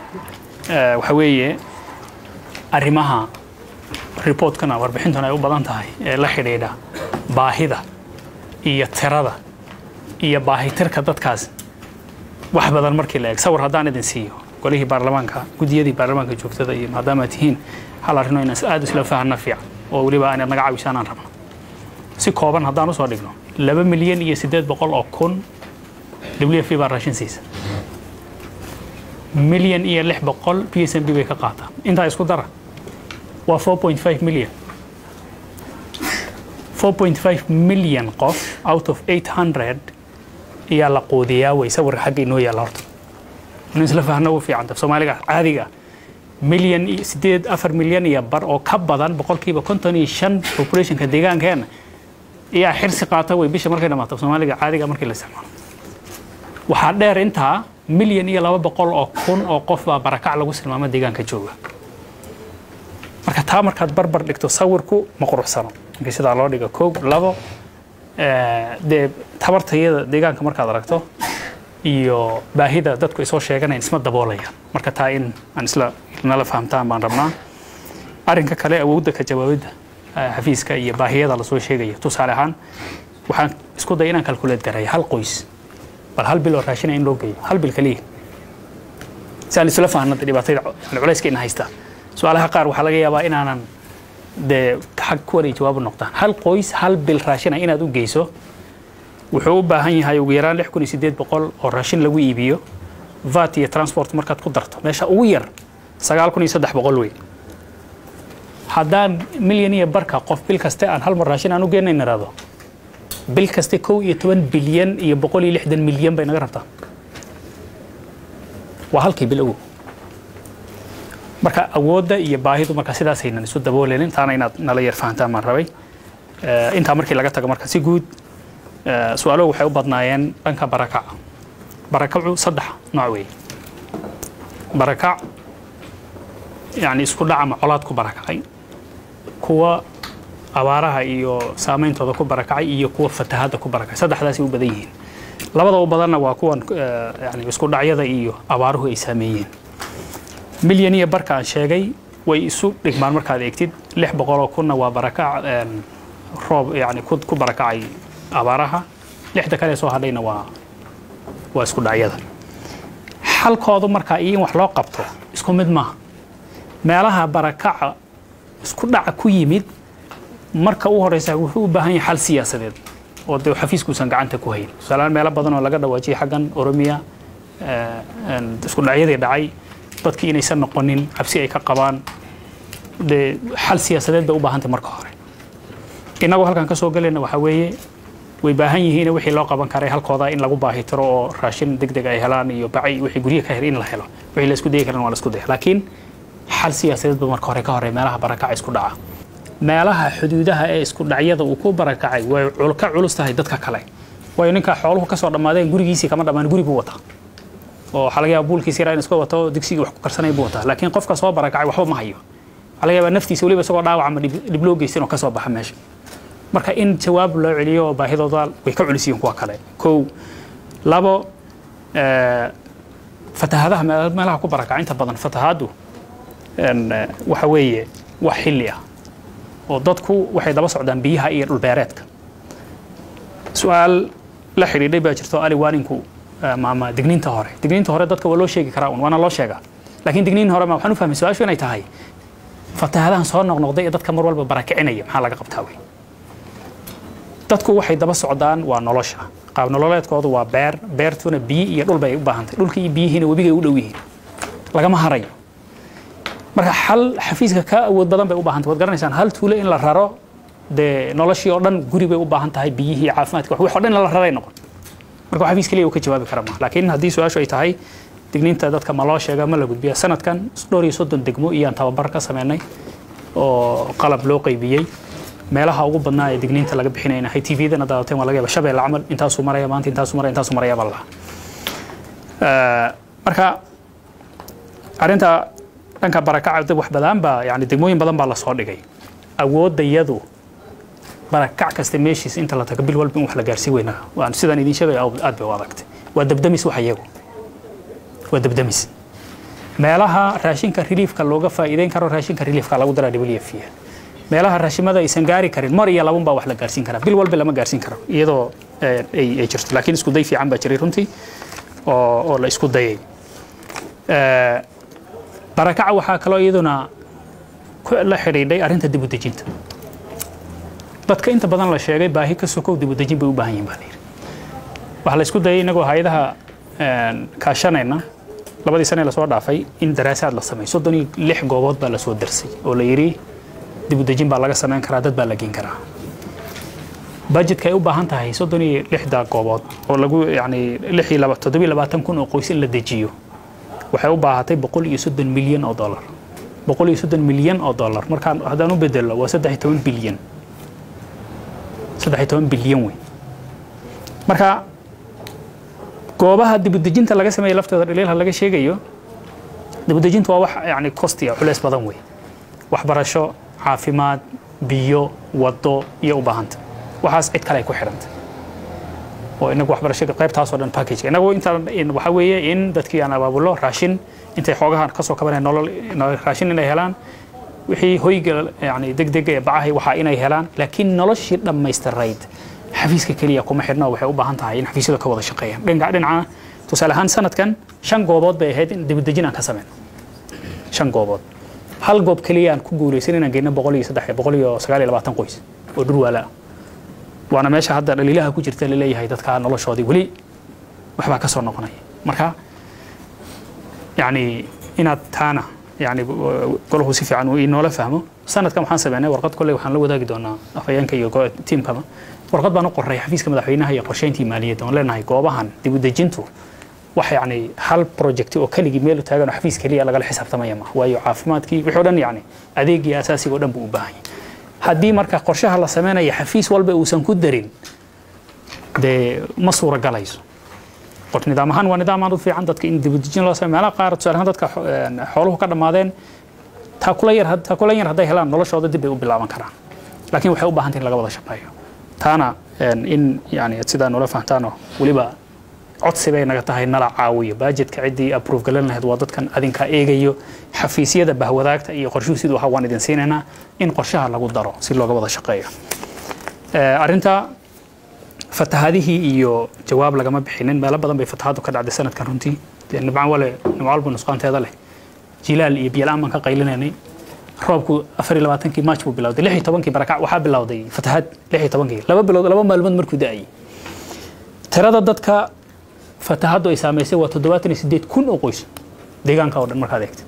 eh, waxa weeye arrimaha reportkana warbixintuna ay u badan tahay ee la xidhiidha baahida iyo tirada iyo baahitirka dadkaas wax badan markii la eeg sawir haddaan idin siiyo golihii baarlamaanka gudiyadii baarlamaanka joogtada iyo maadaama aad tihiin hal arrino inaan aad isla fahanna fiican oo weliba aanad naga cawisaan aan rabno si kooban haddaan usoo dhigno laba milyan iyo siddeed boqol oo kun w f baa raashin siisa milyan iyo lix boqol p s m b bay ka qaataa intaa isku dara waa 4.5 milyan 4.5 milyan qof out of 800 ayaa la quudiyaa way sawirka xagga inoo yaalla horta in isla fahno u fiican soomaaliga caadiga milyan iyo sideed afar milyan iyo bar oo ka badan boqolkiiba konton iyo shan populationka deegaankeena ayaa xirsi qaata way bisha markay dhamaato soomaaliga caadiga markii la isticmaalo waxaa dheer intaa milyan iyo laba boqol oo kun oo qof baa barakac lagu silmaamo deegaanka jooga marka taa markaad barbar dhigto sawirku ma quruxsano markii sidaa loo dhigo kow labo eh, dee tabartayada deegaanka markaad aragto iyo baahida dadku ay soo sheeganayan isma daboolayaan marka taa in aan isla nala fahamtaan baan rabnaa arrinka kale awoodda ka jawaabidda eh, xafiiska iyo baahiyada lasoo sheegaya tusaale ahaan waxaan isku day inaan kalkuleed garaya hal qoys bal hal bil oo raashina in loo geeyo hal bil kaliya si aan isla fahanno dee dhibaatada yani culayska ina haysta su-aalaha qaar waxaa laga yaabaa inaanan dee xag kuwan ay jawaabu noqdaan hal qoys hal bil raashina inaad u geyso wuxuu u baahan yahay ugu yaraan lix kun iyo siddeed boqol oo raashin lagu iibiyo vat iyo transport markaad ku darto meesha ugu yar sagaal kun iyo saddex boqol wey haddaan milyan iyo barka qof bil kaste aan hal mar raashin aan u geenayn irado bil kaste kow iyo toban bilyan iyo boqol iyo lixdan milyan bay naga rabtaa waa halkii bil ogow marka awoodda iyo baahidu marka sidaasaynan isu daboolenin taana inaad nala yar fahantaan baan rabay Eh, intaa markii laga tago marka si guud eh, su-aaluhu waxay u badnaayeen dhanka barakaca barakacu saddex nooc weeye barakac yani isku dhac ama colaad ku barakacay kuwa abaaraha iyo saameyntooda ku barakacay iyo kuwa fatahadda ku barakacay saddexdaasay u badan yihiin labada u badanna waa kuwan eh, yani isku dhacyada iyo abaaruhu ay saameeyeen milyan iyo barka aan sheegay way isu dhigmaan markaad eegtid lix boqoloo kunna waa barakac een, roob yani ku ku barakacay abaaraha lixda kale soo hadhayna waa waa isku dhacyada xalkoodu markaa iyo in wax loo qabto isku mid maaha meelaha barakaca isku dhaca ku yimid marka u horeysa wuxuu u baahan yahay xal siyaasadeed oo dee xafiiskuusan gacanta ku hayn tusaalehaan meelo badan oo laga dhawaajiyay xaggan oromiya eh, een, isku dhacyadii dhacay dadkii inaysan noqonin cabsi ay ka qabaan dee xal siyaasadeed bay u baahantay marka hore innagoo halkan ka soo galayna waxaa weeye way baahan yihiin wixii loo qaban karay halkooda in lagu baahi tiro oo raashin deg deg ay helaan iyo bacay wixii guryaha ka hel in la helo wixii la isku dayi karan waa la isku daya laakiin xal siyaasadeed ba marka hore ka horey meelaha barakaca isku dhaca meelaha xuduudaha ee isku dhacyada uu ku barakacay way cul- ka culus tahay dadka kale waayo ninka xooluhu ka soo dhammaadeen gurigiisii kama dhammaan guri buu wataa oo waxaa laga yaaba buulkiisa yaraa in iska wato digsigii wax ku karsanay buu wataa laakiin qofka soo barakacay waxba ma hayo waxaa laga yaabaa naftiisa weliba isagoo dhaawac ama dhib dhib loo geysan oo ka soo baxa meesha marka in jawaab loo celiyo oo baahidooda way ka culus yihiin kuwa kale kow labo eh, fatahadaha meel- meelaha ku barakaca inta badan fatahaddu een, eh, waxa weeye wax xilli ah oo dadku waxay daba socdaan biyaha iyo dhulbeereedka su-aal la xidhiidhay baa jirto ali waaninku eh, maama digniinta hore digniinta hore dadka waa loo sheegi karaa un waana loo sheegaa laakiin digniin hore ma waxaan u fahmay su-aashu inay tahay fatahadahan soo noqnoqday ee dadka mar walba barakicinaya maxaa laga qabtaa wey dadku waxay daba socdaan waa nolosha qaab nololeedkoodu waa beer beertuna biyo iyo dhul bay u baahantahay dhulka iyo biyihiina webigay u dhow yihiin lagama harayo marka xal xafiiska ka awood badan bay u baahantay waad garanaysaan hal tuulo in la raro dee noloshii oo dhan guri bay u baahan tahay biyihii caafimaadka wax oo dhan in la raray noqon marka xafiis kaliya uu ka jawaabi kara ma laakiin haddii su-aashu ay tahay digniinta dadka ma loo sheega ma la gudbiya sanadkan dhowr iyo soddon degmo iyaan tababar ka sameynay oo qalab loo qaybiyey meelaha ugu badnaa ee digniinta laga bixinayna hay tvdana daawateen waa laga yaaba shabeelle camal intaasuu maraya maanta intaasuu maraya intaasuu maraya baa la dhahaa marka arrinta dhanka barakaca dad wax badan baa yani degmooyin badan baa lasoo dhigay awoodda iyadu barakac kasta meeshiis inta la tago bil walba in wax la gaarsii weynaa waan sidaan idiin sheegaya aad bay u adagtay waa dabdamis wax iyagu waa dabdamis meelaha raashinka reliefka looga faa'iideyn karo raashinka reliefka lagu daraa wf meelaha raashimada aysan gaari karin mar iyo labun baa wax la gaarsiin karaa bil walba lama gaarsiin karo iyadoo ay jirto laakiin isku day fiican baa jiray runtii oo la isku dayay barakaca waxaa kaloo iyaduna la xidhiidhay arrinta dib u dejinta dadka inta badan la sheegay baahi ka sokow dib u dejin bay u baahan yihin baa la yidhi waxaa la isku dayay inagoo hay-adaha kaashanayna labadii sane lasoo dhaafay in daraasaad la sameeyo soddon iyo lix goobood baa lasoo darsay oo la yidhi dib u dejin baa laga samayn karaa dad baa la geen karaa budgetka ay u baahan tahay soddon iyo lixda goobood oo lagu yani lix iyo laba toddobiyo labaatan kun oo qoys in la dejiyo waxay u baahatay boqol iyo soddon milyan oo dollar boqol iyo soddon milyan oo dollar markaan haddaan u bedelo waa saddex iyo toban bilyan saddex iyo toban bilyan wey marka goobaha dibudejinta laga sameeya laftooda dhaliilha laga sheegayo dibudejinta waa wax yani costiya culeys badan wey waxbarasho caafimaad biyo wado iyo u baahanta waxaas cid kale ay ku xidhanta oo inagu waxbarashada qaybtaas oo dhan package inagu intaan waxa weeye in dadkii aan abaabulo raashin intay xoogahan kasoo kabanaya nolol raashin inay helaan wixii hoyga yani degdega ee bacahay waxaa inay helaan laakiin noloshii dhammaystirayd xafiiska keliya kuma xidhna waxay u baahan tahay in xafiisyada ka wada shaqeeyaan dhinca dhinaca tusaale ahaan sanadkan shan goobood bay ahayd in dibadejin aan ka sameyn shan goobood hal goob keliya aan ku guulaysan inaan geyno boqol iyo saddex boqol iyo sagaal iyo labaatan qoys oo dhurwaala ah waana meesha hadda dhaliilaha ku jirta laleeyahay dadka noloshoodii weli waxbaa ka soo noqonaya marka yani inaad taana yani golahu si fiican uu inoola fahmo sanadkan waxaan sameynay warqad kolley waxaan la wadaagi doonaa afhayeenka iyo tiimkaba warqad baan u qoray xafiiska madaxweynaha iyo qorsheyntii maaliyadda oon leenahay goobahan dib u dejintu wax yani hal project oo keligii meel u taagan oo xafiis keliya lagala xisaabtamaya ma waayo caafimaadkii wixii o dhan yani adeegii asaasiga o dhan buu u baahan yahay haddii marka qorshaha la sameynaya xafiis walba uusan ku darin dee ma suuragalayso qor nidaam ahaan waa nidaam aad u fiican dadka in dibudejin loo sameyo meelaha qaar tusaale ahaan dadka xooluhu ka dhammaadeen taakula yar taakula yar hadday helaan noloshooda dib bay u bilaaban karaan laakiin waxay u baahan tahay in laga wada shaqeeyo taana in yani sidaa noola fahantaanoo weliba codsi bay naga tahay nala caawiyo bajetka ciddii approve galan lahayd waa dadkan adinkaa eegayo xafiisyada bahwadaagta iyo qorshuhu siduu ahaa waan idin siinaynaa in qorshaha lagu daro si looga wada shaqeeyo arrinta fatahaadihii iyo jawaab lagama bixinin meelo badan bay fatahaadu ka dhacday sanadkan runtii nibcan wale nimco walba nusqaanteeda leh jilaal iyo biyalaan baan ka qaylinaynay roobku afar iyo labaatankii maaj buu bilowday lix iyo tobankii barakac waxaa bilowday fatahaad lix iyo tobankii laba bilood laba maalmood markuu da'ayay tirada dadka fatahaddu ay saamaysay waa toddobaatan iyo sideed kun oo qoys deegaanka oo dhan markaad eegtay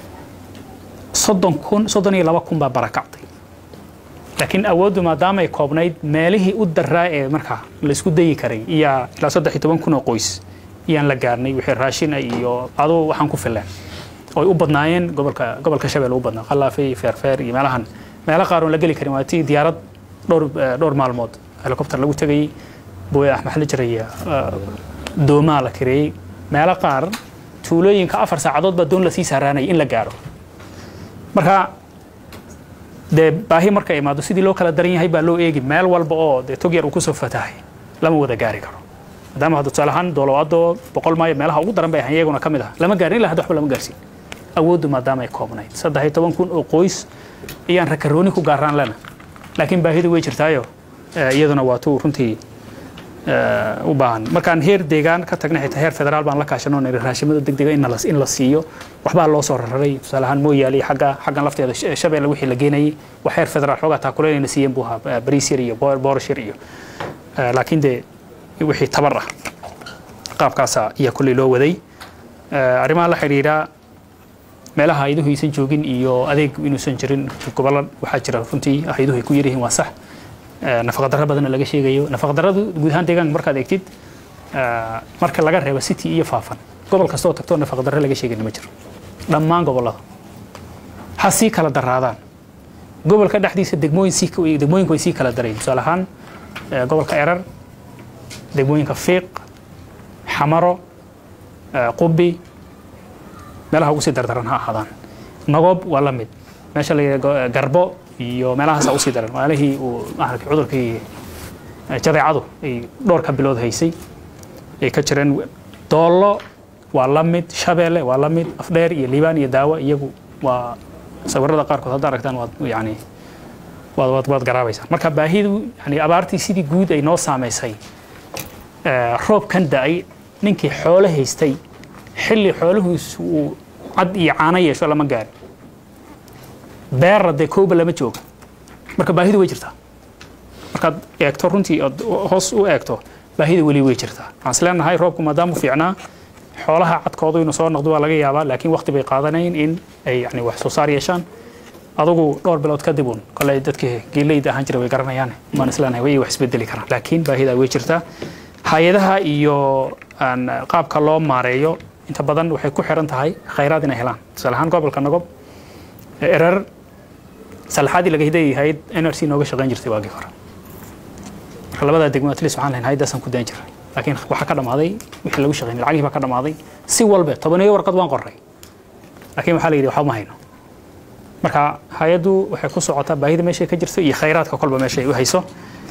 soddon kun soddon iyo laba kun baa barakacday laakiin awooddu maadaama ay koobnayd meelihii u daraa ee markaa la isku dayi karay iyaa ilaa saddex iyo toban kun oo qoys iyaan la gaarnay wixii raashin ah iyo aduu waxaan ku fileen oo ay u badnaayeen gobolka gobolka shabeelle u badnaa khalaafay feerfeer iyo meelahan meelo qaar oon la geli karin waa tii diyaarad dhowr dhowr maalmood helicopter lagu tegayey booya axmed la jiraya doomaa la kareeyey meelo qaar tuulooyinka afar saacadood baa doon lasii saaraanaya in la gaaro marka dee baahi marka imaado sidii loo kala daran yahay baa loo eegi meel walba oo dee tog yar uu kusoo fatahay lama wada gaari karo maadaama hadda tusaale ahaan doolowaado boqol maayo meelaha ugu daran bay ahayn iyaguna ka mid ah lama gaarin ilaa hadda waxba lama gaarsiin awooddu maadaama ay koobnayd saddex iyo toban kun oo qoys ayaan rakarooni ku gaaraan lena laakiin baahidu way jirtaayo iyaduna waa tuu runtii u baahan markaan heer deegaan ka tagnay xitaa heer federaal baan la kaashanoo niri raashimada degdega in la siiyo waxbaa loo soo rararay tusaale ahaan mooyaale xagga xaggan lafteeda shabeelle wixii la geenayay wax heer federaal xoogaa taakuleynayna siiyeen buu ahaa bariisyar iyo boorashir iyo laakiin dee wixii tabar ah qaabkaasa ayaa kulley loo waday arrimaha la xidhiidha meelaha ayduhu aysan joogin iyo adeeg inuusan jirin gobollo waxaa jira runtii ayduhu ay ku yaryihiin waa sax nafaqadarro badanna laga sheegayo nafaqadarradu guud ahaan deegaanka markaad eegtid marka laga reebo city iyo faafan gobol kastoo tagtoo nafaqadarro laga sheegayna ma jiro dhammaan gobollada ha sii kala daraadaan gobolka dhexdiisa degmooyin sii degmooyinku way sii kala darayin tusaale ahaan gobolka erar degmooyinka fiiq xamaro qubi meelaha ugu sii dardaran ha ahaadaan nagoob waa la mid meesha la garbo iyo meelahaasa usii daran maalihii uu maaragtay cudurkii jadeecadu ay dhowr ka bilood haysay ay ka jireen doollo waa la mid shabeelle waa la mid afdheer iyo liibaan iyo daawo iyagu waa sawirada qaarkood hadda aragtaan waad yani waad waad waad garaabaysaan marka baahidu yani abaartii sidii guud ay noo saamaysay roobkan da-ay ninkii xoolo haystay xilli xoolahiisu uu cad iyo caano yeesho lama gaari beerra dee kooba lama jooga marka baahidu way jirtaa markaad eegto runtii ood hoos u eegto baahida weli way jirtaa waxaan is leenahay roobku maadaama u fiicnaa xoolaha cadkoodu inuu soo noqdo waa laga yaabaa laakiin waqti bay qaadanayn in ay yani wax soo saar yeeshaan adugu dhowr bilood kadib uun koley dadkii geeleyda ahaan jira way garanayaan waan is leenahay way wax isbedeli karaan laakiin baahida way jirtaa hay-adaha iyo qaabka loo maareeyo inta badan waxay ku xiran tahay khayraad inay helaan tusaale ahaan gobolka nagob erer salaxaadii laga hidayahayd nrc nooga shaqayn jirtay waagii hore marka labadaa degmo atleast waxaan lahayn hayadaasaan ku dayn jiray laakiin waxaa ka dhammaaday wixii lagu shaqaynay lacagihii baa ka dhammaaday si walbe tobaneeyo warqad waan qorray laakiin waxaa la yidhi waxba ma hayno marka hay-addu waxay ku socotaa baahida meeshay ka jirto iyo khayraadka kolba meeshay u hayso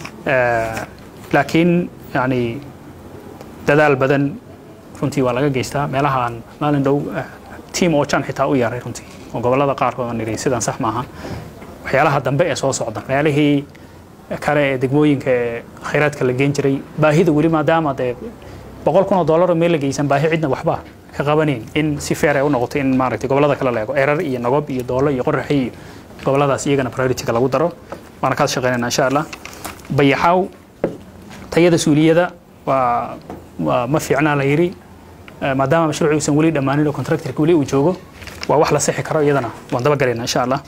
laakiin yani dadaal badan runtii waa laga geystaa meelaha aan maalin dhow tiam oo jan xitaa u yeeray runtii oo gobollada qaarkood aan nidhi sidan sax maaha waxyaalaha dambe ee soo socda meelihii kale ee degmooyinka ee khayraadka la geen jiray baahida weli maadaama dee boqol kun oo dollar oo meel la geysan baahi cidna waxba ka qabanayn in si feer ay u noqoto in maaragtay gobollada kale la eego erar iyo nagob iyo doolo iyo qoraxi iyo gobolladaas iyagana priority-ga lagu daro waana kaad shaqeynayna insha allah bayaxaaw tayada suuliyada waa waa ma fiicnaa la yidhi maadaama mashruuci uusan weli dhammaanin oo contractorka weli uu joogo waa wax la sixi karo iyadana waan daba galaynaa insha allah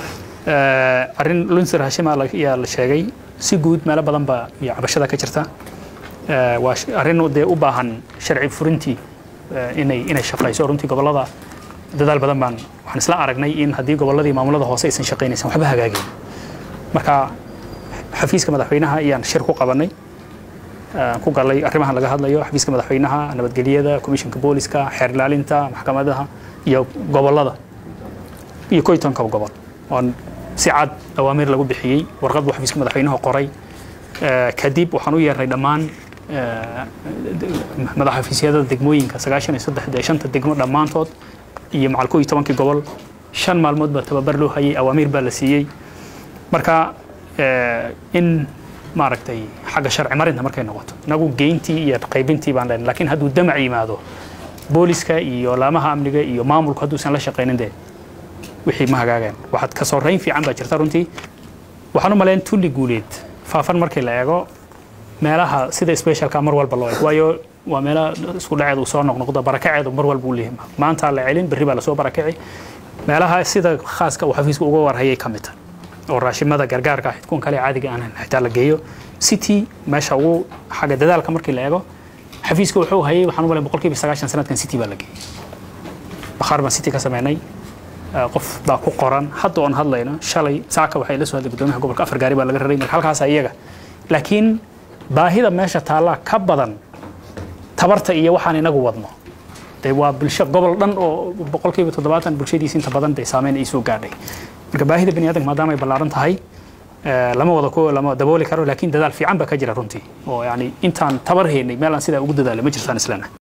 arrin lunsir hashima ayaa la sheegay si guud meelo badan baa iyo cabashada ka jirta waa arrin dee u baahan sharci furintii inay inay shaqayso runtii gobollada dadaal badan baan waxaan isla aragnay in haddii gobolladii maamulada hoose aysan shaqaynaysan waxba hagaagin marka xafiiska madaxweynaha ayaan shir ku qabanay ku galay arrimahan laga hadlayo xafiiska madaxweynaha nabadgelyada komishinka booliska xeer ilaalinta maxkamadaha iyo gobollada iyo koytonka gobol oon si cad awaamiir lagu bixiyey warqad buu xafiiska madaxweynuhu qoray kadib waxaan u yeernay dhammaan madaxafiisyada degmooyinka sagaashan iyo saddex dee shanta degmo dhammaantood iyo macal koo iyo tobankii gobol shan maalmood baa tababar loo hayay awaamiir baa la siiyey marka in maaragtay xagga sharci marinta markay noqoto inagu geyntii iyo qaybintii baan leenay laakiin hadduu damac yimaado booliska iyo laamaha amniga iyo maamulku hadduusan la shaqaynin dee wixii ma hagaageen waxaad ka soreyn fiican baa jirta runtii waxaan u malayn tulli guuleed faafan markii la eego meelaha sida specialka mar walba loo eego waayo waa meelo isku dhaceed uu soo noqnoqdo barakaceedu mar walba uu leeyahay maanta la celin berri baa lasoo barakaci meelaha sida khaaska uu xafiisku uga warhayay ka mid oo raashimada gargaarka ah xidkuun kale caadiga aan xitaa la geeyo city meesha ugu xagga dadaalka markii la eego xafiiska wuxuu hayay waxaan u malayn boqolkiiba sagaashan sanadkan city baa la geeyey bakhaar baan city ka sameynay qof baa ku qoran hadda oon hadlayno shalay saaka waxay la soo hadlay gudoomiyaha gobolka afar gaari baa laga raray marka halkaas iyaga laakiin baahida meesha taallaa ka badan tabarta iyo waxaan inagu wadno dee waa bulsho gobol dhan oo boqolkiiba toddobaatan bulshadiisa inta badan dee saameyn ay soo gaadhay marka baahida bani aadamka maadaama ay ballaaran tahay lama wada ku lama dabooli karo laakiin dadaal fiican baa ka jira runtii oo yani intaan tabar haynay meel aan sidaa ugu dadaalay ma jirtaan islana